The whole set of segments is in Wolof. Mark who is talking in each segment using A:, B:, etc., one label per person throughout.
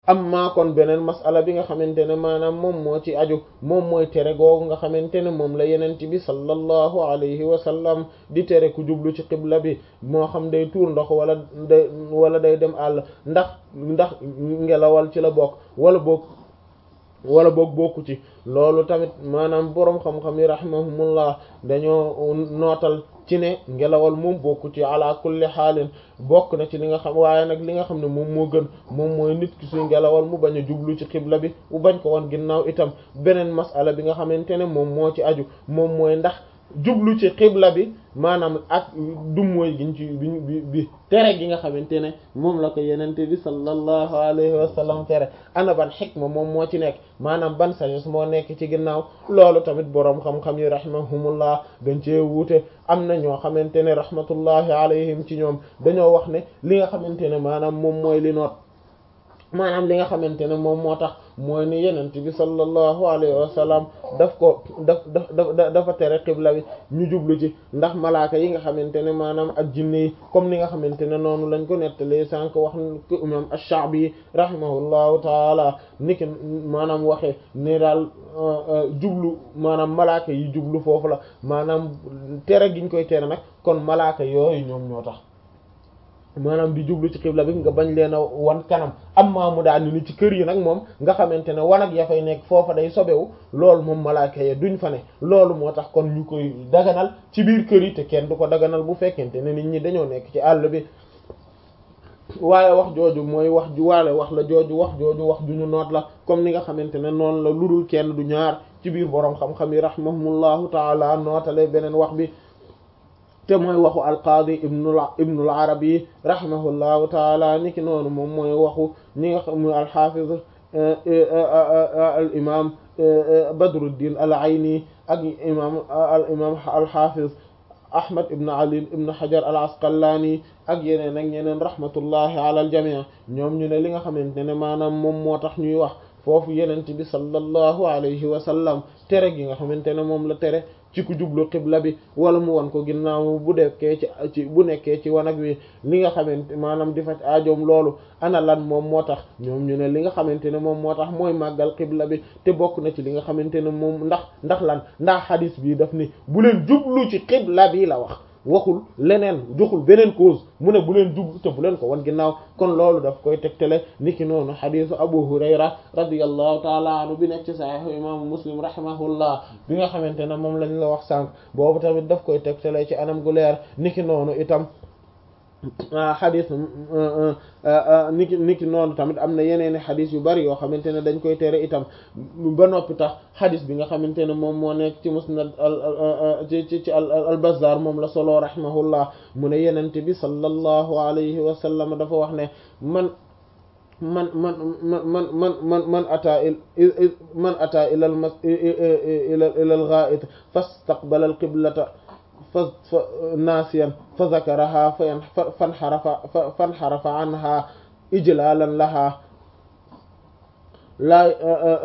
A: amma kon beneen masala bi nga xamante ne maanaam moom moo ci aju moom mooy tere googu nga xamante ne moom la yenent bi sallallahu alayhi wa sallam di tere ku jublu ci xibla bi moo xam day tuur ndox wala day wala day dem àll ndax ndax ngelawal ci la bokk wala bokk wala boog bokku ci loolu tamit maanaam boroom xam-xam yi rahimahumullah dañoo nootal ci ne ngelawal moom bokku ci ala kulli xaalin bokk na ci li nga xam waaye nag li nga xam ne moom moo gën moom mooy nit ki suy ngelawal mu bañ a jublu ci xibla bi mu bañ ko woon ginnaaw itam beneen masala bi nga xamante ne moom moo ci aju moom mooy ndax jublu ci xibla bi maanaam ak dummóoy giñ ci bi bi bi tere gi nga xamante ne moom la ko yenente bi sallallahu alayhi wa sallam tere ana ban xikma moom moo ci nekk maanaam ban sagesse moo nekk ci ginnaaw loolu tamit boroom xam-xam yi rahimahumullah dañ cee wuute am na ñoo xamante ne rahmatullahi alayhim ci ñoom dañoo wax ne li nga xamante ne maanaam moom mooy li noot maanaam li nga xamante ne moom moo tax mooy ni yenent bi sallallahu alayhi wa sallam daf ko daf daf dafa tere xibla bi ñu jublu ci ndax malaaka yi nga xamante ne maanaam ak jinne yi comme ni nga xamante ne noonu lañ ko nettalee sànq wax ko imam ash-Sha'bi rahimahullahu taala niki maanaam waxee ne daal jublu maanaam malaaka yi jublu foofu la maanaam tere giñ koy tere nag kon malaaka yooyu ñoom ñoo tax maanaam di jublu ci xibla bi nga bañ leen a wan kanam amma mu daal ni ci kër yi nag moom nga xamante ne wanag ya fay nekk foofa day sobewu loolu moom malaaka ya duñ fa ne loolu moo tax kon ñu koy daganal ci biir kër yi te kenn du ko daganal bu fekkente ne nit ñi dañoo nekk ci àll bi waaye wax jooju mooy wax ju waale wax la jooju wax jooju wax ju ñu noot la comme ni nga xamante ne noonu la ludul kenn du ñaar ci biir boroom xam-xam yi rahimahumullahu taala nootale beneen wax bi te mooy waxu alqaadi ibnul ibnul arabi rahimahullahu taala niki noonu moom mooy waxu ñi nga xam muy alxaafiz al imam badruddin al ayni ak imam al imam alxaafiz ahmad ibn ali ibn hajar al asqalaani ak yeneen ak ñeneen rahmatullahi ala al jamii ñoom ñu ne li nga xamante ne maanaam moom moo tax ñuy wax foofu yenent bi sallallahu alayhi wa sallam tere gi nga xamante ne moom la tere ci ku jublu xibla bi wala mu wan ko ginnaaw bu dekkee ci ci bu nekkee ci wanag wi li nga xamante maanaam di faj aajoom loolu ana lan moom moo tax ñoom ñu ne li nga xamante ne moom moo tax mooy màggal xibla bi te bokk na ci li nga xamante ne moom ndax ndax lan ndax xadis bi daf ni bu leen jublu ci xibla bi la wax waxul leneen joxul beneen cause mu ne bu leen jublu te bu leen ko wan ginnaaw kon loolu daf koy tegtale niki noonu xadisu abu hurayra radiyallahu taala anhu bi nekk ci saxiixu imaamu muslim rahimahullah bi nga xamante ne moom lañ la wax sànq boobu tamit daf koy tegtale ci anam gu leer niki noonu itam xadis niki niki noonu tamit am na yeneeni xadis yu bari yoo xamante ne dañ koy tere itam ba noppi tax xadis bi nga xamante ne moom moo nekk ci musnad ci ci ci al bazzar moom la solo rahimahullah mu ne yenente bi sallallahu alayhi wa sallam dafa wax ne man man man man man man man man ata man ata ila al mas ila ila al gha'it fastaqbala al qiblata fa fa naasiyan fa zakaraha fa fanxarafa fanxarafa anha ijlalan laha laa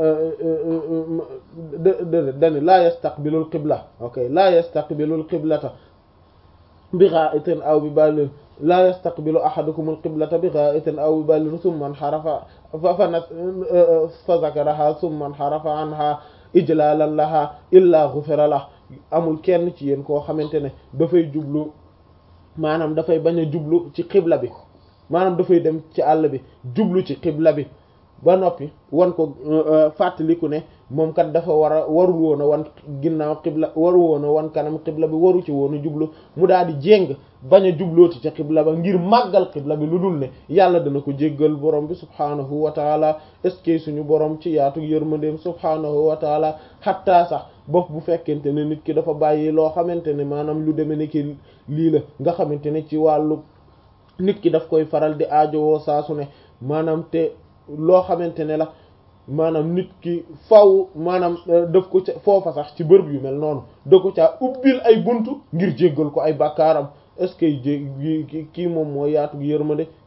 A: dani laa yastaqbilu alqibla ok laa yastaqbilu alqiblata bi gha'itin aw bi balin laa yastaqbilu ahadukum alqiblata bi gha'itin aw bi balin thumma inxarafa fa nas fa zakaraha thumma inxarafa anha ijlalan laha illa ghufira lah amul kenn ci yéen koo xamante ne dafay jublu maanaam dafay bañ a jublu ci xibla bi maanaam dafay dem ci àll bi jublu ci xibla bi ba noppi wan ko fàttaliku ne moom kat dafa war a warul woon a wan ginnaaw xibla warul woon a wan kanam xibla bi waru ci woon a jublu mu daal di jéng bañ a jublooti ca xibla ba ngir màggal xibla bi lu dul ne yàlla dana ko jéggal borom bi subhaanahu wa taala est ce que suñu borom ci yaatu yërmandeem subhaanahu wa taala xattaa sax bopp bu fekkente ne nit ki dafa bàyyi loo xamante ne maanaam lu demee ni ki lii la nga xamante ne ci wàllu nit ki daf koy faral di aajowoo saa su ne maanaam te loo xamante ne la maanaam nit ki faw maanaam daf ko ca foofa sax ci bërëb yu mel noonu da ko caa ubbil ay buntu ngir jéggal ko ay bàkkaaram est-ce que jé kii moom moo yaatu yërmande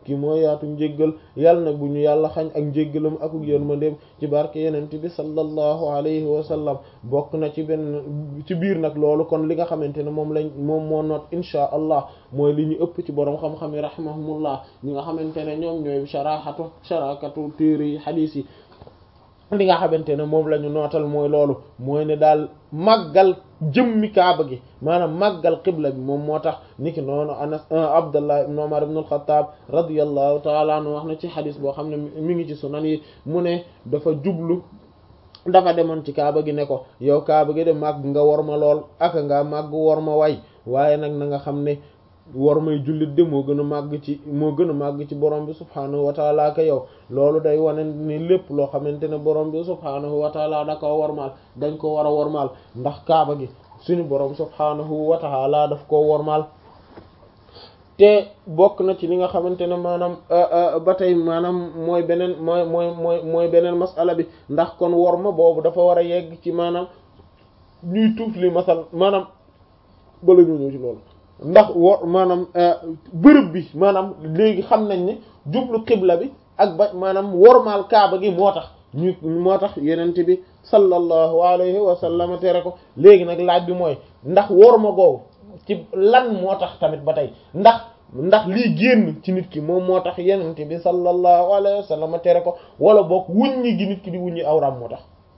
A: kii moo yaatu njéggal yàlla na bu ñu yàlla xañ ak njéggalam ak yërmandeem ci barke yenent bi sallallahu alayhi wa sallam bokk na ci benn ci biir nag loolu kon li nga xamante ne moom lañ moom moo noot insha allah mooy li ñu ëpp ci boroom xam-xam yi rahimahumullah ñi nga xamante ne ñoom ñooy sharahatu sharakatu téere yi xadiis yi li nga xamante ne moom la ñu nootal mooy loolu mooy ne daal màggal jëmmi kaaba gi maanaam màggal qibla bi moom moo tax niki noonu anas abdullah ibn umar ibn al-khattab radiyallahu ta'ala anhu wax na ci xadis boo xam ne mi ngi ci sunan yi mu ne dafa jublu dafa demoon ci kaaba gi ne ko yow kaaba gi de màgg nga war ma lool ak nga màgg war ma way waaye nag na nga xam ne war may jullit de moo gën a màgg ci moo gën a màgg ci borom bi subhaanahu wa taala ka yow loolu day wane ni lépp loo xamante ne borom bi subhaanahu wa taala da ko wormaal dañ ko war a wormaal ndax kaaba gi suñu borom subhaanahu wa taala daf koo wormaal te bokk na ci li nga xamante ne maanaam ba tey maanaam mooy beneen mooy mooy mooy mooy beneen masala bi ndax kon worma boobu dafa war a yegg ci maanaam ñuy tuuf li masal maanaam bala ñu ñëw ci loolu ndax wor maanaam bërëb bi maanaam léegi xam nañ ne jublu xibla bi ak ba maanaam wormaal kaaba gi moo tax ñu moo tax yenente bi sallallahu alayhi wa sallam tere ko léegi nag laaj bi mooy ndax worma googu ci lan moo tax tamit ba tey ndax ndax lii génn ci nit ki moom moo tax yenente bi sallallahu alayhi wa sallam tere ko wala boog wuññi gi nit ki di wuññi awram moo tax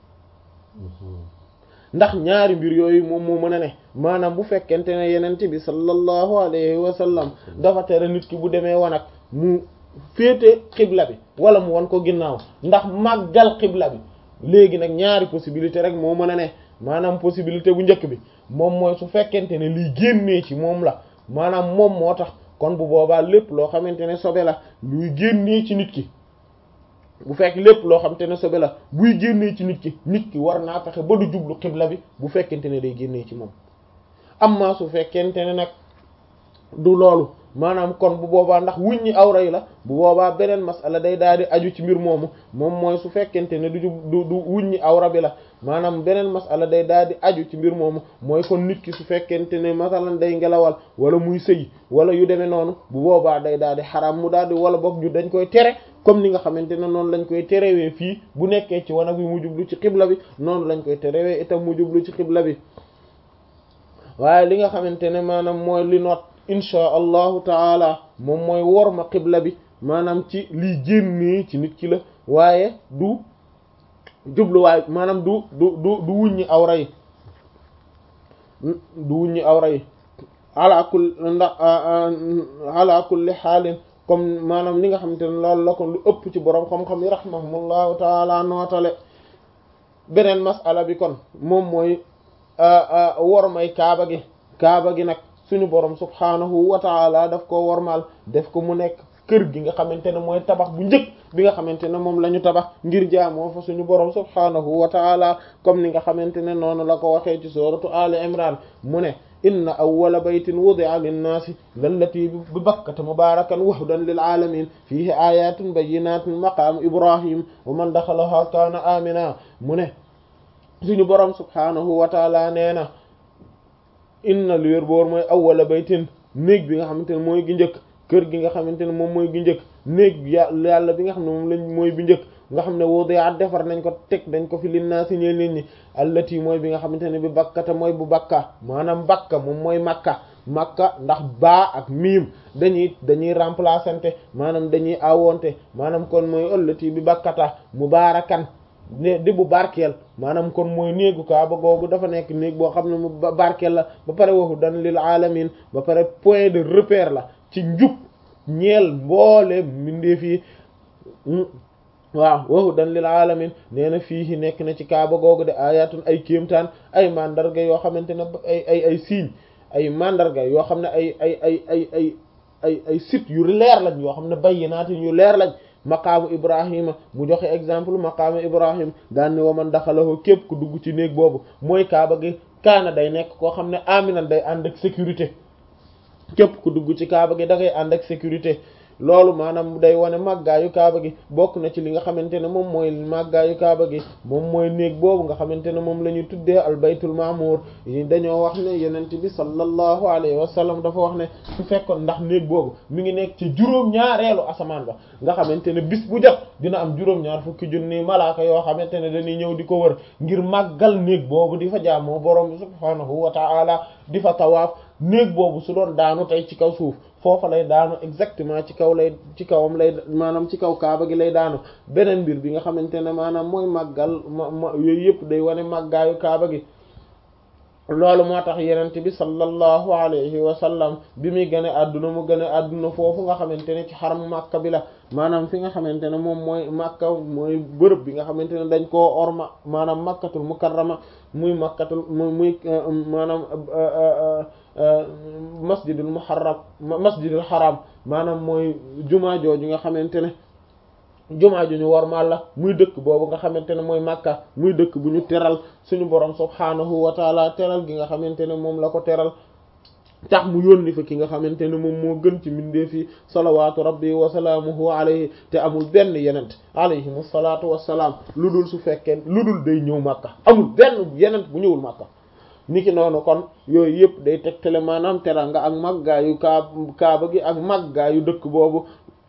A: ndax ñaari mbir yooyu moom moo mën a ne maanaam bu fekkente ne yenente bi sallallahu alayhi wa sallam dafa tere nit ki bu demee wanag mu féete xibla bi wala mu wan ko ginnaaw ndax màggal xibla bi léegi nag ñaari possibilité rek moo mën a ne maanaam possibilité bu njëkk bi moom mooy su fekkente ne liy génnee ci moom la maanaam moom moo tax kon bu boobaa lépp loo xamante ne sobe la luy génnee ci nit ki bu fekk lépp loo xamante ne sobe la buy génnee ci nit ki nit ki war naa fexe ba du jublu xibla bi bu fekkente ne day génnee ci moom amma su fekkente ne nag du loolu maanaam kon bu boobaa ndax wuññi awra yi la bu boobaa beneen masala day daal di aju ci mbir moomu moom mooy su fekkente ne du du du wuññi awra bi la maanaam beneen masala day daal di aju ci mbir moomu mooy kon nit ki su fekkente ne masalan day ngelawal wala muy sëy wala yu demee noonu bu boobaa day daal di xaraam mu daal di wala boog ñu dañ koy tere comme ni nga xamante ne noonu lañ koy terewee fii bu nekkee ci wanag bi mu jublu ci xibla bi noonu lañ koy terewee itam mu jublu ci xibla bi waaye li nga xamante ne maanaam mooy li noot inchaa allahu taala moom mooy worma xibla bi maanaam ci liy génnee ci nit ki la waaye du jubluwaay maanaam du du du du wuññi awra yi du wuññi awra yi ala kulli ndax ala kulli xaalin comme maanaam li nga xamante ne loolu la ko lu ëpp ci boroom xam-xam yi rahimahumullahu taala nootale beneen masala bi kon moom mooy wormay kaaba gi kaaba gi nag suñu borom subhaanahu wa taala daf ko wormaal def ko mu nekk kër gi nga xamante ne mooy tabax bu njëkk bi nga xamante ne moom la ñu tabax ngir jaamoo fa suñu borom subhaanahu wa taala comme ni nga xamante ne noonu la ko waxee ci suratu ali imran mu ne inna awwala baytin wudi'a linnaasi lallati bi bakkata mubarakan wahdan lil alamin fihi ayatun bayyinatin maqaamu ibrahim wa man daxalaha kaana amina mu ne suñu borom subhaanahu wa taala nee na inna lu wér boor mooy awwala baytin néeg bi nga xamante ne mooy gi njëkk kër gi nga xamante ne moom mooy gi njëkk néeg yàlla bi nga xam ne moom lañ mooy bi njëkk nga xam ne wudi'a defar nañ ko teg dañ ko fi linnaasi ñeel nit ñi allati mooy bi nga xamante ne bi bakkata mooy bu bakka maanaam bakka moom mooy makka makka ndax baa ak miim dañuy dañuy remplaçante maanaam dañuy awonte maanaam kon mooy allati bi bakkata mubaarakan ne di bu barkeel maanaam kon mooy néegu kaaba googu dafa nekk néeg boo xam ne mu barkeel la ba pare waxu dan lil alamin ba pare point de repère la ci njub ñeel mboole mbindeef yi waaw waxu dan lil alamin nee na fii nekk na ci kaaba googu de ayatun ay kéemtaan ay mandarga yoo xamante ne ay ay ay signe ay mandarga yoo xam ne ay ay ay ay ay ay ay site yu leer lañ yoo xam ne bayyinaatin yu leer lañ maqaamu ibrahima mu joxe exemple maqaamu ibrahim daan ni waman daxalahu képp ku dugg ci néeg boobu mooy kaaba gi kaana day nekk koo xam ne aminan day ànd ak sécurité képp ku dugg ci kaaba gi da ngay ànd ak sécurité loolu maanaam day wane màggaayu kaaba gi bokk na ci li nga xamante ne moom mooy màggaayu kaaba gi moom mooy néeg boobu nga xamante ne moom la ñuy tuddee al baytul maamur yi dañoo wax ne yenent bi sallallahu alayhi wa sallam dafa wax ne su fekkoon ndax néeg boobu mi ngi nekk ci juróom-ñaareelu asamaan ba nga xamante ne bis bu jot dina am juróom-ñaar fukki junni malaaka yoo xamante ne dañuy ñëw di ko wër ngir màggal néeg boobu di fa jaamoo borom bi subhaanahu wa ta'ala di fa tawaaf néeg boobu su doon daanu tey ci kaw suuf foofa lay daanu exactement ci kaw lay ci kawam lay maanaam ci kaw kaaba gi lay daanu beneen mbir bi nga xamante ne maanaam mooy màggal ma ma yooyu yëpp day wane màggaayu kaaba gi loolu moo tax yenente bi sallallahu alayhi wa sallam bi muy gën a adduna mu gën a adduna foofu nga xamante ne ci xaram màkka bi la maanaam fi nga xamante ne moom mooy màkka mooy bërëb bi nga xamante ne dañ koo orma maanaam makkatul mukarrama muy makkatul muy maanaam masjidul muharram masjidul haram maanaam mooy jumaa jooju nga xamante ne jumaa ju ñu wormaal la muy dëkk boobu nga xamante ne mooy Makka muy dëkk bu ñu teral suñu borom subhaanahu wa taala teral gi nga xamante ne moom la ko teral tax mu yónni fa ki nga xamante ne moom moo gën ci mbindeef yi salawaatu rabbi wa salaamuhu alayhi te amul benn yenent alayhim salaatu wassalaam lu dul su fekkee lu dul day ñëw Makka amul benn yenent bu ñëwul Makka niki noonu kon yooyu yëpp day tegtale maanaam teranga ak màggaayu kaab kaaba gi ak màggaayu dëkk boobu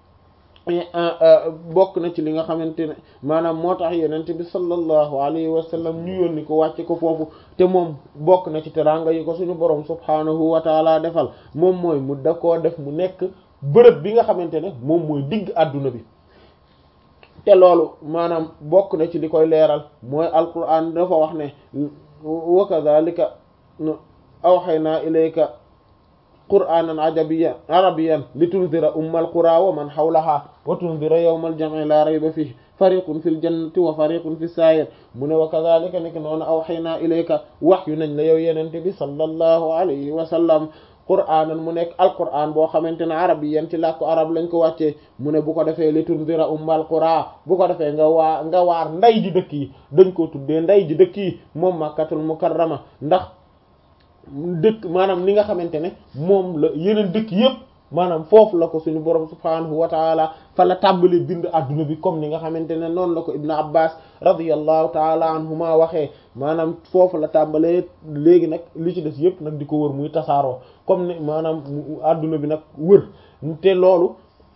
A: bokk na ci li nga xamante ne maanaam moo tax yenente bi sallallahu alayhi wa sallam ñu yónni ko wàcce ko foofu te moom bokk na ci teranga yi ko suñu borom subhaanahu wa taala defal moom mooy mu da koo def mu nekk bërëb bi nga xamante ne moom mooy digg àdduna bi te loolu maanaam bokk na ci li koy leeral mooy alquran dafa wax ne wa kadhalika awhaynaa ilayka qur'aanan ajabiyyan arabiyyan litunzira ummal quraa wa man hawlahaa wa tunzira yawmal jam'i laa rayba fiihi fariqun fil jannati wa fariqun fis saa'ir mu ne wa kadhalika nekk noonu awhaynaa ilayka wahyu nañ la yow yenente bi sallallahu alayhi wa sallam qur'aanan mu nekk alqur'aan boo xamante ne arabiyyan ci làkku arab lañ ko wàccee mu ne bu ko defee litunzira ummal quraa bu ko defee nga waa nga waar nday ji dëkk yi dañ ko tuddee nday ji dëkk yi moom makkatul mukarrama ndax dëkk maanaam ni nga xamante ne moom la yeneen dëkk yépp maanaam foofu la ko suñu borom subhaanahu wa taala fa la tàmbali bind adduna bi comme ni nga xamante ne noonu la ko ibnu abbas radiyallahu taala anhuma waxee maanaam foofu la tàmbalee léegi nag li ci des yépp nag di ko wër muy tasaaroo comme ni maanaam adduna bi nag wër te loolu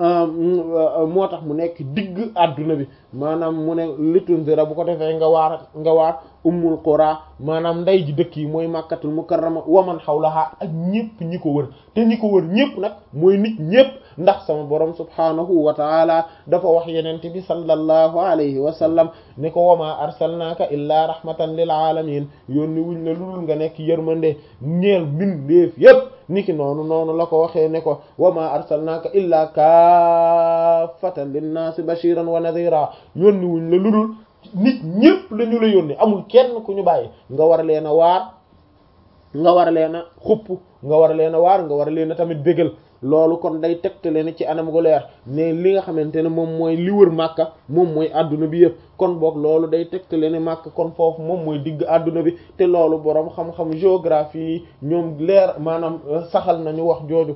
A: moo tax mu nekk digg adduna bi maanaam mu ne litunzira bu ko defee nga waar nga waar ummul qura maanaam nday ji dëkk yi mooy màkkatul mukarrama waman hawlaha ak ñëpp ñi ko wër te ñi ko wër ñëpp nag mooy nit ñëpp ndax sama borom subhanahu wa taala dafa wax yenente bi sallallahu alayhi wa sallam ne ko wama arsalnaaka illaa rahmatan lil alamin yónni wuñ la lulul nga nekk yërmande ñeel mbindeef yépp niki noonu noonu la ko waxee ne ko wama arsalnaaka illaa kaafatan linnaasi bashiran wa nadhira yónni wuñ la lulul nit ñépp la ñu la yónni amul kenn ku ñu bàyyi nga war leen a waar nga war leen a xupp nga war leen a waar nga war leen a tamit bégal loolu kon day tegtale ne ci anam gu leer ne li nga xamante ne moom mooy li wër màkka moom mooy adduna bi yëpp kon boog loolu day tegtale ne màkka kon foofu moom mooy digg adduna bi te loolu boroom xam-xam géographie yi ñoom leer maanaam saxal nañu wax jooju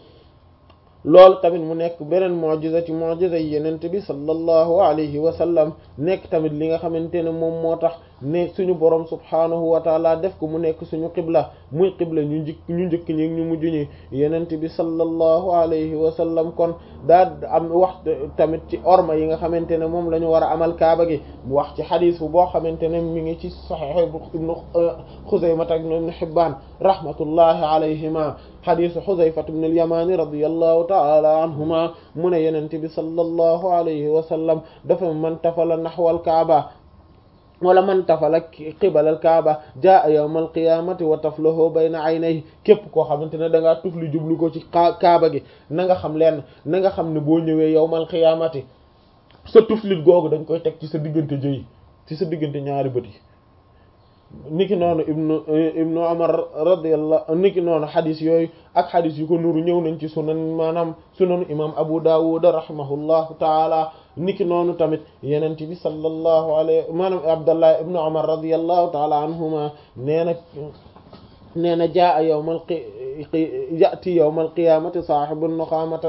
A: loolu tamit mu nekk beneen mu'jiza ci mu'jiza yi yenente bi sallallahu alayhi wa sallam nekk tamit li nga xamante ne moom moo tax ne suñu borom subhaanahu wa taala def ko mu nekk suñu qibla muy qibla ñu njëkk ñu njëkk ñi ñu mujj ñi yenente bi sallallahu alayhi wa sallam kon daa am wax tamit ci orma yi nga xamante ne moom la ñu war a amal kaaba gi mu wax ci xadis bu boo xamante ne mi ngi ci sahih ibnu Xuzayma ak ibnu Hibbaan rahmatullahi alayhima xadisu Xuzayfa ibn al-Yamani radiyallahu ta'ala anhuma mu ne yenente bi sallallahu alayhi wa sallam dafa man tafala naxwal kaaba wala man tafala qibalal kaaba jaa yawmal qiyamati wa taflahu bayna aynayhi képp koo xamante ne da ngaa tufli jublu ko ci kaaba gi na nga xam leen na nga xam ne boo ñëwee yawmal qiyamati sa tuflit googu dañ koy teg ci sa diggante jëy ci sa diggante ñaari bët yi niki noonu ibnu ibnu Umar radiyallahu niki noonu xadis yooyu ak xadis yu ko nuru ñëw nañ ci sunan maanaam sunanu imam Abu Dawud rahimahullahu taala niki noonu tamit yenent bi sallallahu alayhi maanaam Abdullah ibnu Umar radiyallahu taala anhuma nee na nee na jaa yawmal yati yawmal qiyamati saahibu nuqamata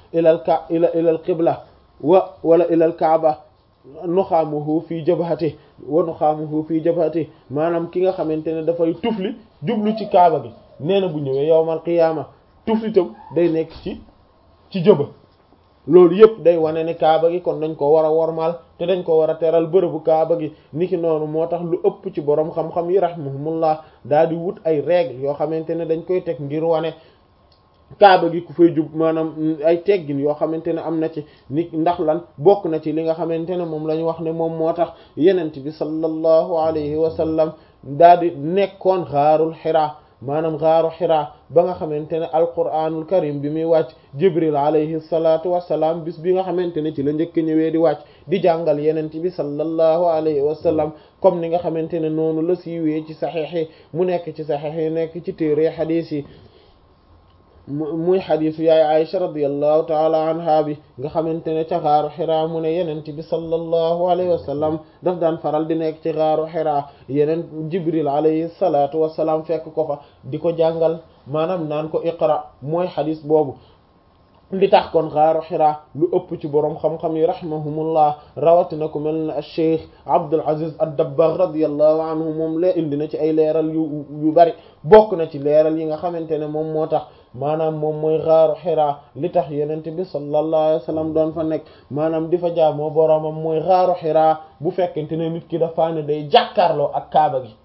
A: ilal ka ila ilal qibla wa wala ilal kaaba nuxaamuhu fii jabhati wa nuxaamuhu fii jabhati maanaam ki nga xamante ne dafay tufli jublu ci kaaba gi nee na bu ñëwee yowmal qiyaama tufli tam day nekk ci ci jëba loolu yëpp day wane ne kaaba gi kon dañ ko war a wormaal te dañ ko war a teral bërëbu kaaba gi niki noonu moo tax lu ëpp ci borom xam-xam yi rahmuhumullah daal di wut ay règles yoo xamante ne dañ koy teg ngir wane kaaba gi ku fay jub maanaam ay teggin yoo xamante ne am na ci nit ndax lan bokk na ci li nga xamante ne moom la ñu wax ne moom moo tax yenent bi sallallahu alayhi wa sallam daal di nekkoon xaarul xiraa maanaam xaaru xiraa ba nga xamante ne alquranul karim bi muy wàcc jibril alayhi salatu wasalaam bis bi nga xamante ne ci la njëkk ñëwee di wàcc di jàngal yenent bi sallallahu alayhi wa sallam comme ni nga xamante ne noonu la siiwee ci saxiix yi mu nekk ci saxiix yi nekk ci téere xadiis yi muy xadisu yaay Aïcha radiyallahu taala anha bi nga xamante ne ca xaaru xiraa mu ne yenent bi sallallahu alayhi wa sallam daf daan faral di nekk ci xaaru xiraa yeneen jibril alayhi salatu wasalaam fekk ko fa di ko jàngal maanaam naan ko iqra mooy xadis boobu li tax kon xaaru xiraa lu ëpp ci boroom xam-xam yi rahimahumullah rawatina ku mel ne al cheikh Abdul Aziz ad-Dabbagh radiyallahu anhu moom lee indi na ci ay leeral yu yu bari bokk na ci leeral yi nga xamante ne moom moo tax maanaam moom mooy xaaru xiraa li tax yenente bi sallallahu alayhi wa sallam doon fa nekk maanaam di fa jaamoo boroomam mooy xaaru xiraa bu fekkente ne nit ki dafa ne day jàkkaarloo ak kaaba gi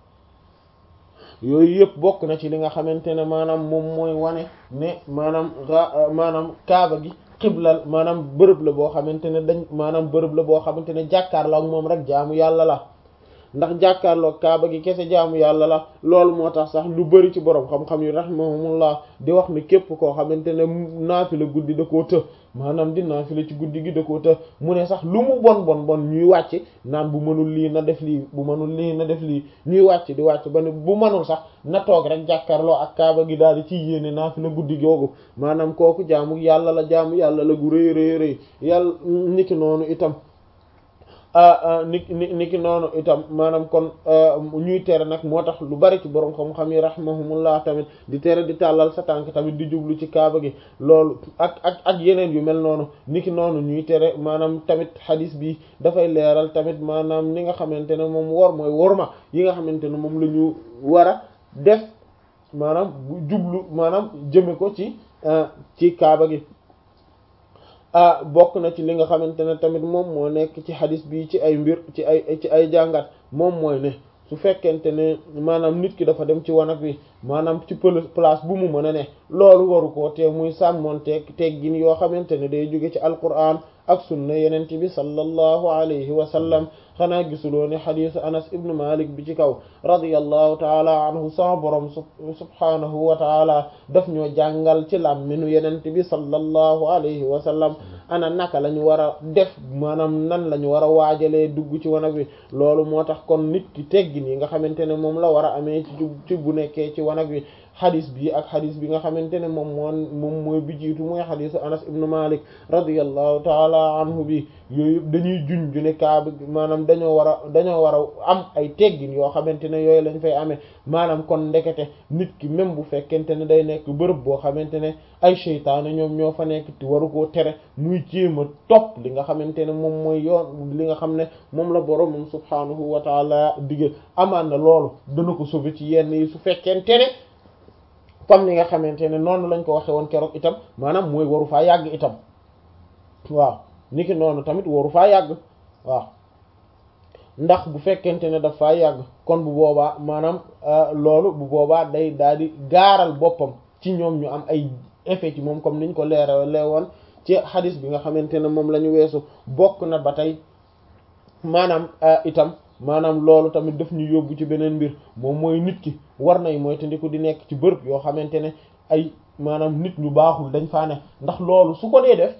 A: yooyu yëpp bokk na ci li nga xamante ne maanaam moom mooy wane ne maanaam maanaam kaaba gi xiblal maanaam bërëb la boo xamante ne dañ maanaam bërëb la boo xamante ne jàkkaarloo ak moom rek jaamu yàlla la ndax jàkkaarloo kaaba gi kese jaamu yàlla la loolu moo tax sax lu bari ci borom xam-xam yi rahimahumullah di wax ni képp koo xamante ne naafila guddi da koo të maanaam di naafila ci guddi gi da koo të mu ne sax lu mu bon bon bon ñuy wàcc naan bu mënul lii na def lii bu mënul lii na def lii ñuy wàcc di wàcc ba ne bu mënul sax na toog rek jàkkaarloo ak kaaba gi daal di ci yéene naafila guddi googu maanaam kooku jaamu yàlla la jaamu yàlla la gu rëy rëy rëy yàlla niki noonu itam ni ni niki noonu itam maanaam kon ñuy tere nag moo tax lu bari ci borom xam-xam yi rahimahumullah tamit di tere di tàllal sa tànk tamit di jublu ci kaaba gi loolu ak ak ak yeneen yu mel noonu niki noonu ñuy tere maanaam tamit xadis bi dafay leeral tamit maanaam ni nga xamante ne moom wor mooy worma yi nga xamante ne moom la ñu war a def maanaam bu jublu maanaam jëme ko ci ci kaaba gi ah bokk na ci li nga xamante ne tamit moom moo nekk ci xadis bi ci ay mbir ci ay ci ay jàngat moom mooy ne su fekkente ne maanaam nit ki dafa dem ci wanag wi maanaam ci place bu mu mën a ne loolu waru koo te muy sàmmoonteeg teggin yoo xamante ne day jóge ci alquran ak sunna yenent bi sallallahu alayhi wa sallam xanaa gisuloo ne xadisu anas ibnu malik bi ci kaw radiyallahu taala anhu sama borom subhanahu wa taala daf ñoo jàngal ci làmminu yenent bi sallallahu alayhi wa sallam ana naka la ñu war a def maanaam nan la ñu war a waajalee dugg ci wanag wi loolu moo tax kon nit ki teggin yi nga xamante ne moom la war a amee ci ci bu nekkee ci wanag wi xadis bi ak xadis bi nga xamante ne moom moo moom mooy bi jiitu mooy xadisu anas ibnu malik radiyallahu taala anhu bi yooyu dañuy juñ ju ne kaaba maanaam dañoo war a dañoo war a am ay teggin yoo xamante ne yooyu lañ fay amee maanaam kon ndekete nit ki même bu fekkente ne day nekk bërëb boo xamante ne ay seytaane ñoom ñoo fa nekk ti waru koo tere muy jéem a topp li nga xamante ne moom mooy yoon li nga xam ne moom la boroomam subhaanahu wa taala digge amaan na loolu dana ko sauver ci yenn yi su fekkente ne comme ni nga xamante ne noonu lañ ko waxe woon keroog itam maanaam mooy waru faa yàgg itam waaw niki noonu tamit waru faa yàgg waaw ndax bu fekkente ne daf faa yàgg kon bu boobaa maanaam loolu bu boobaa day daal di gaaral boppam ci ñoom ñu am ay effet ci moom comme niñ ko leerale woon ci xadis bi nga xamante ne moom la ñu weesu bokk na ba tey maanaam itam maanaam loolu tamit daf ñu yóbbu ci beneen mbir moom mooy nit ki war nay mooy te ndiku di nekk ci bërëb yoo xamante ne ay maanaam nit ñu baaxul dañ faa ne ndax loolu su ko dee def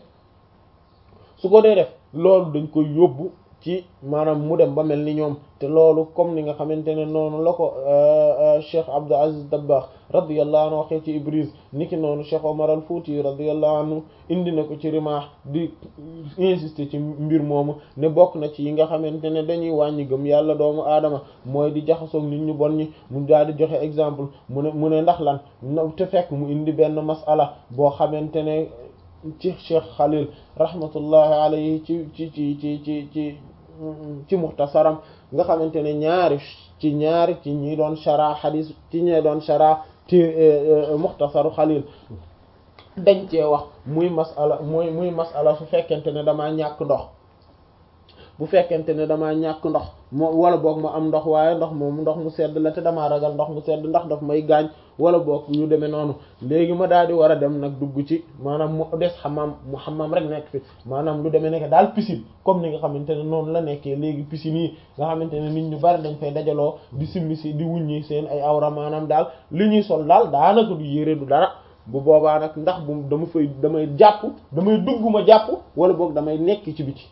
A: su ko dee def loolu dañ koy yóbbu ci maanaam mu dem ba mel ni ñoom te loolu comme ni nga xamante ne noonu la ko Cheikh Abdou Aziz Dabbagh radiyallahu anhu waxee ci Ibris niki noonu Cheikh Omar al Fouti radiyallahu anhu indi na ko ci Rimah di insister ci mbir moomu ne bokk na ci yi nga xamante ne dañuy wàññi gëm yàlla doomu aadama mooy di jaxasoog nit ñu bon ñi mu daal di joxe exemple mu ne mu ne ndax lan te fekk mu indi benn masala boo xamante ne ci Cheikh Khalil rahmatullahi alayhi ci ci ci ci ci ci ci muxtasaram nga xamante ne ñaari ci ñaari ci ñi doon shara xadis ci ñi doon shara ci muxtasaru Khalil dañ cee wax muy masala muy muy masala su fekkente ne damaa ñàkk ndox bu fekkente ne damaa ñàkk ndox moo wala boog ma am ndox waaye ndox moom ndox mu sedd la te damaa ragal ndox mu sedd ndax daf may gaañ wala boog yu demee noonu léegi ma daal di war a dem nag dugg ci maanaam mu des xamaam mu xamaam rek nekk fi maanaam lu demee nekk daal piscine comme ni nga xamante ne noonu la nekkee léegi piscine yi nga xamante ne nit ñu bari dañ fay dajaloo di simmi si di wuññi seen ay awra maanaam daal li ñuy sol daal daanaka du yére du dara bu boobaa nag ndax bu dama fay damay jàpp damay dugg ma jàpp wala boog damay nekk ci biti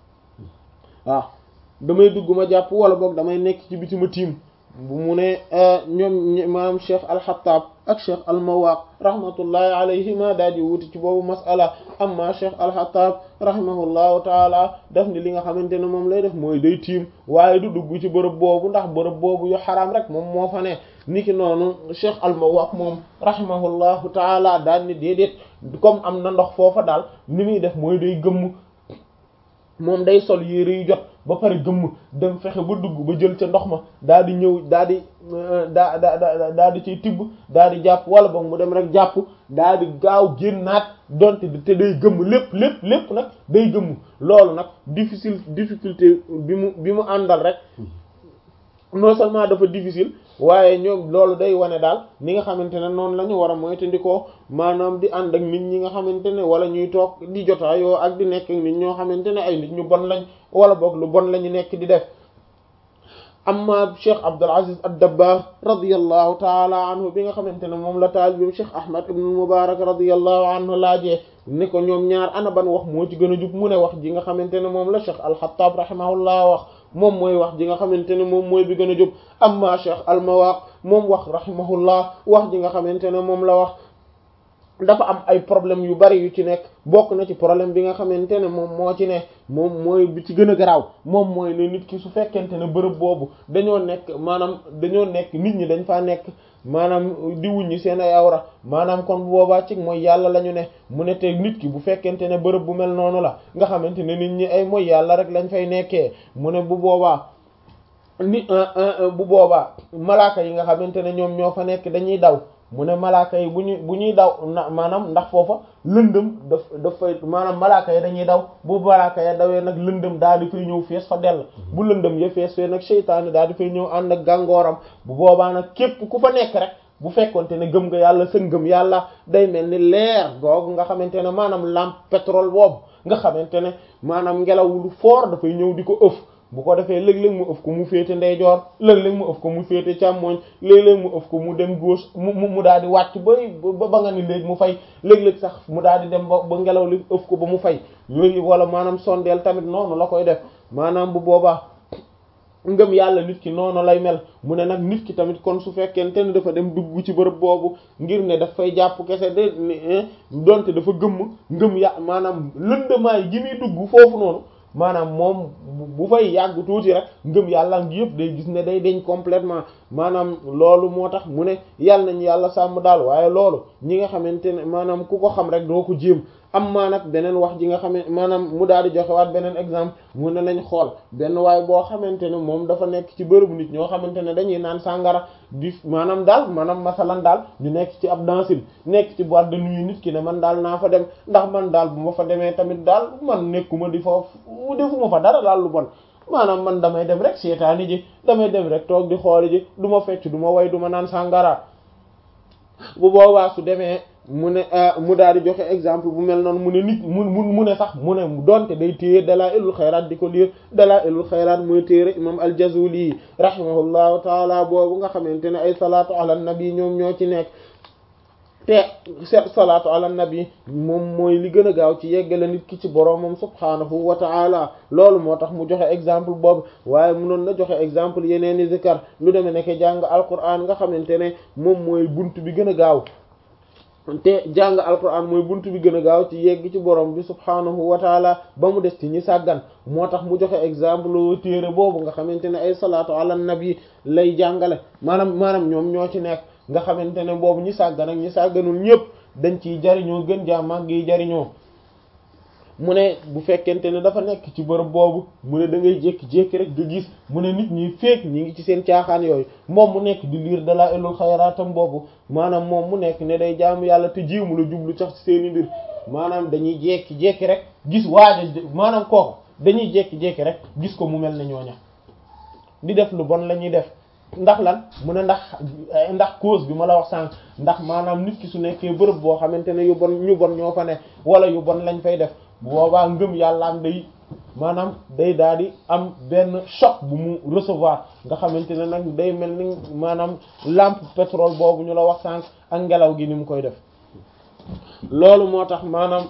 A: waaw damay dugg ma jàpp wala boog damay nekk ci biti ma tiim bu mu ne ñoom maanaam cheikh alxataab ak cheikh almawaq rahmatullahi alayhima daal di wuti ci boobu masala amma cheikh alxataab rahimahullahu taala daf ni li nga xamante ne moom lay def mooy day tiim waaye du dugg ci bërëb boobu ndax bërëb boobu yu xaraam rek moom moo fa ne niki noonu cheikh almawaq moom rahimahullahu taala daal ni déedéet comme am na ndox foofa daal ni muy def mooy day gëmm moom day sol yére yu jot ba pare gëmm dem fexe ba dugg ba jël ca ndox ma daal di ñëw daal di daa da daal di ciy tibb daal di jàpp wala boog mu dem rek jàpp daal di gaaw génnaat donte te day gëmm lépp lépp lépp nag day gëmm loolu nag difficile difficulté bi mu bi mu àndal rek non seulement dafa difficile waaye ñoom loolu day wane daal ni nga xamante ne noonu la ñu war a moytandikoo maanaam di ànd ak nit ñi nga xamante ne wala ñuy toog di jotaayoo ak di nekk ak nit ñoo xamante ne ay nit ñu bon lañ wala boog lu bon la ñu nekk di def amma Cheikh Abdul Aziz ad-Dabbagh radiyallahu taala anhu bi nga xamante ne moom la taalibeem Cheikh Ahmad ibn Mubarak radiyallahu anhu laajee ni ko ñoom ñaar ana ban wax moo ci gën a jub mu ne wax ji nga xamante ne moom la Cheikh al-Khattab rahimahullah wax moom mooy wax ji nga xamante ne moom mooy bi gën a jub amma Cheikh al-Mawaq moom wax rahimahullah wax ji nga xamante ne moom la wax dafa am ay problème yu bari yu ci nekk bokk na ci problème bi nga xamante ne moom moo ci ne moom mooy bi ci gën a garaaw moom mooy ne nit ki su fekkente ne bërëb boobu dañoo nekk maanaam dañoo nekk nit ñi dañ faa nekk maanaam di wuññi seen ay awra maanaam kon bu boobaa ci mooy yàlla la ñu ne mu ne te nit ki bu fekkente ne bërëb bu mel noonu la nga xamante ne nit ñi ay mooy yàlla rek lañ fay nekkee mu ne bu boobaa ni bu boobaa malaaka yi nga xamante ne ñoom ñoo fa nekk dañuy daw mu ne malaaka yi bu ñu bu ñuy daw na maanaam ndax foofa lëndëm daf dafay maanaam malaaka yi dañuy daw bu malaaka ya dawee nag lëndëm daal di fay ñëw fees fa dell bu lëndëm ya fees fee nag seytaane daal di fay ñëw ànd ak gàngooram bu boobaa nag képp ku fa nekk rek bu fekkonte ne gëm nga yàlla sa ngëm yàlla day mel ni leer googu nga xamante ne maanaam lampe pétrole boobu nga xamante ne maanaam ngelaw lu fort dafay ñëw di ko ëf bu ko defee léeg-léeg mu ëf ko mu féete ndeyjoor léeg-léeg mu ëf ko mu féete càmmooñ léeg-léeg mu ëf ko mu dem gauche mu mu daal di wàcc ba ba nga ni léegi mu fay léeg-léeg sax mu daal di dem ba ba ngelaw li ëf ko ba mu fay yooyu wala maanaam sondeel tamit noonu la koy def maanaam bu boobaa ngëm yàlla nit ki noonu lay mel mu ne nag nit ki tamit kon su fekkente ne dafa dem dugg ci bërëb boobu ngir ne daf fay jàpp kese de donte dafa gëmm ngëm ya maanaam lëndamaay gi muy dugg foofu noonu maanaam moom bu fay yàgg tuuti rek ngëm yàlla ngi yëpp day gis ne day deñ complètement maanaam loolu moo tax mu ne yàlla nañ yàlla sàmm daal waaye loolu ñi nga xamante ne maanaam ku ko xam rek doo ko jéem am maa nag beneen wax ji nga xam ne maanaam mu daal di joxe waat beneen exemple mu ne nañ xool benn waaye boo xamante ne moom dafa nekk ci bërëbu nit ñoo xamante ne dañuy naan sàngara di maanaam daal maanaam masalan daal ñu nekk ci ab dansin nekk ci boîte de nuit nit ki ne man daal naa fa dem ndax man daal bu ma fa demee tamit daal man nekkuma di foofu defuma fa dara daal lu bon maanaam man damay dem rek seetaani ji damay dem rek toog di xooli ji du ma fecc du ma way du ma naan sàngara bu boobaa su demee mu ne mu daal di joxe exemple bu mel noonu mu ne nit mu mu ne sax mu ne donte day téye dalaa'ilul xayraat di ko liir dalaa'ilul xayraat mooy téere imam al-Jazuli rahimahullahu taala boobu nga xamante ne ay salaatu ala nabi ñoom ñoo ci nekk te salaatu ala nabi moom mooy li gën a gaaw ci yeggale nit ki ci boroomam subhaanahu wa ta'ala loolu moo tax mu joxe exemple boobu waaye munoon na joxe exemple yeneen i zikar lu demee nekk jàng alquran nga xamante ne moom mooy bunt bi gën a gaaw te jàng alquran mooy bunt bi gën a gaaw ci yegg ci borom bi subhaanahu wa taala ba mu des ci ñi sàggan moo tax mu joxe exemple téere boobu nga xamante ne ay salaatu ala nabi lay jàngale maanaam maanaam ñoom ñoo ci nekk nga xamante ne boobu ñi sàggan ak ñi sàgganul ñëpp dañ ciy jariñoo gën jaa màgg yi jariñoo mu ne bu fekkente ne dafa nekk ci bërëb boobu mu ne da ngay jékki-jékki rek nga gis mu ne nit ñi feek ñi ngi ci seen caaxaan yooyu moom mu nekk di liir dalaa'ilul xayraatam boobu maanaam moom mu nekk ne day jaamu yàlla te jiimu la jublu sax ci seeni mbir maanaam dañuy jékki-jékki rek gis waaja maanaam kooku dañuy jékki-jékki rek gis ko mu mel ne ñooña di def lu bon la ñuy def ndax lan mu ne ndax ndax cause bi ma la wax sànq ndax maanaam nit ki su nekkee bërëb boo xamante ne yu bon ñu bon ñoo fa ne wala yu bon lañ fay def bu boobaa ngëm yàlla am day maanaam day daal di am benn choc bu mu recevoir nga xamante ne nag day mel ni maanaam lampe pétrole boobu ñu la wax sànq ak ngelaw gi ni mu koy def loolu moo tax maanaam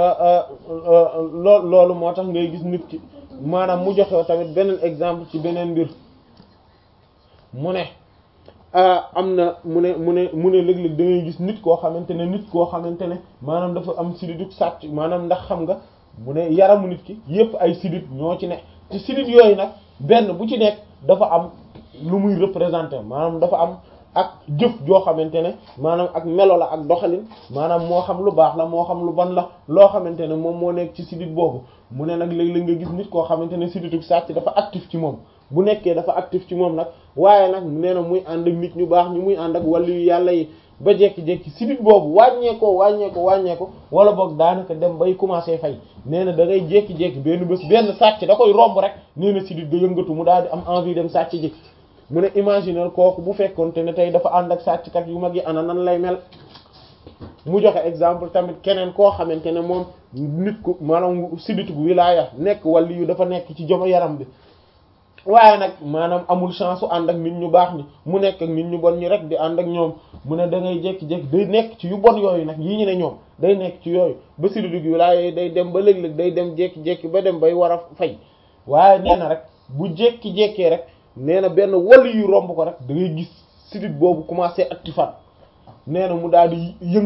A: loo loolu moo tax ngay gis nit ki maanaam mu joxe tamit beneen exemple ci beneen mbir mu ne am na mu ne mu ne mu ne léeg-léeg da ngay gis nit koo xamante ne nit koo xamante ne maanaam dafa am sididuk sàcc maanaam ndax xam nga mu ne yaramu nit ki yépp ay sidit ñoo ci ne ci sidit yooyu nag benn bu ci nekk dafa am lu muy représenter maanaam dafa am ak jëf joo xamante ne maanaam ak melo la ak doxalin maanaam moo xam lu baax la moo xam lu bon la loo xamante ne moom moo nekk ci sidit boobu mu ne nag léeg-léeg nga gis nit koo xamante ne sidituk sàcc dafa actif ci moom bu nekkee dafa actif ci moom nag waaye nag nee na muy ànd ak nit ñu baax ñu muy ànd ak wàllu yu yàlla yi ba jekki-jekki sidit boobu wàññeekoo wàññeeko wàññeeko wala boog daanaka dem bay commencer fay nee na da ngay jékki-jékki benn bés benn sàcc da koy romb rek nee na sidit ga yëngatu mu daal di am envie dem sàcc ji mu ne imaginer kooku bu fekkonte ne tey dafa ànd ak sàcckat yu mag yi ana nan lay mel mu joxe exemple tamit keneen koo xamante ne moom nit ku maanaam sidit gu wilaaya nekk wàllu yu dafa nekk ci joma yaram bi waaye nag maanaam amul chance su ànd ak nit ñu baax ni mu nekk ak nit ñu bon ñi rek di ànd ak ñoom mu ne da ngay jékki-jékki day nekk ci yu bon yooyu nag yii ñu ne ñoom day nekk ci yooyu ba sididug wilaaya day dem ba léeg-léeg day dem jékki-jékki ba dem bay war a fay waaye nee na rek bu jékki-jékkee rek nee na benn wàllu yu romb ko rek da ngay gis sidit boobu commencé actifaat nee na mu daal di yëng